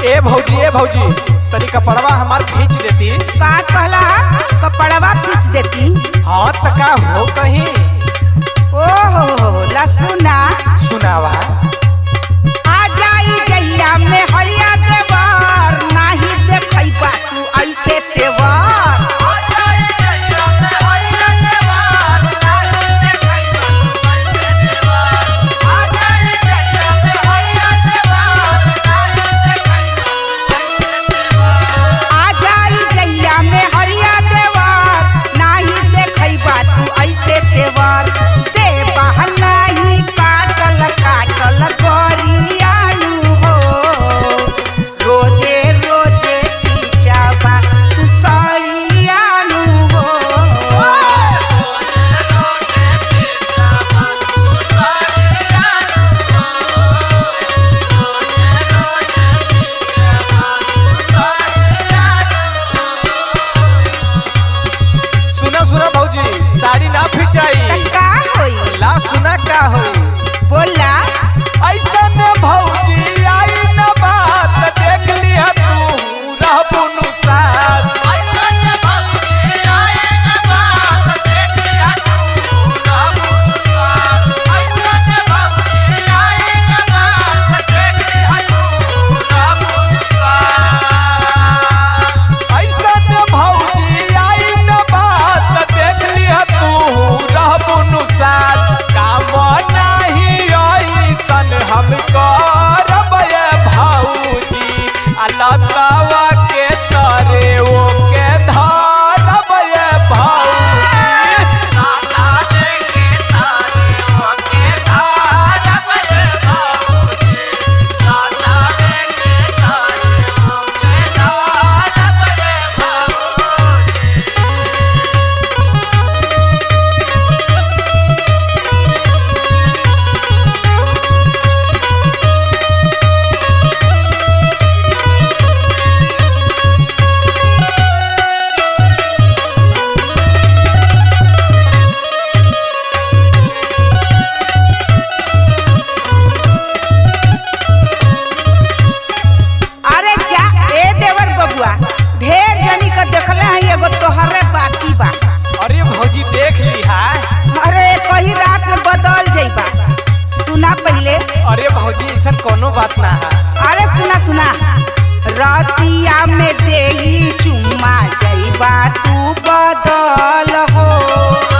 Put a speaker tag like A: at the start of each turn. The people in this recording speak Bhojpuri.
A: ए भौजी ए भौजी तनी कपड़वा हमार खींच देती
B: का कहला कपड़वा खींच देती
A: हाँ त का हो कहीं
B: ओ हो हो लसुना
A: सुनावा
B: आ जाई जहिया में हरिया देवर नाही देखैबा तू ऐसे तेवर आ जाई जहिया में हरिया देवर नाही देखैबा तू ऐसे तेवर दे बहनाही काटल काटल गरियानु हो रोजे रोजे पीछाबा तू सरियानु हो
A: सुना सुना भौजी साड़ी ना
B: त
A: खिंचाई
B: का होई
A: ला सुना का होई
B: बोला
A: ऐसा न भौजी आई न बात देख लिया तू रहबू नु साथ ऐसा न भौजी आई न बात देख लिया तू रहबू नु साथ काम नाही ऐसन हम करब ये भौजी अलगावा के तरे ओ के धरब ये भौजी
B: अरे जा ए देवर बबुआ ढेर जनी का देखले हैं एगो तोहरे बाकी बा
A: अरे भौजी देख ली हा
B: अरे कही रात में बदल जइबा सुना पहले
A: अरे भौजी ऐसा कोनो बात ना है
B: अरे सुना सुना रतिया में देही चुम्मा जइबा तू बदल हो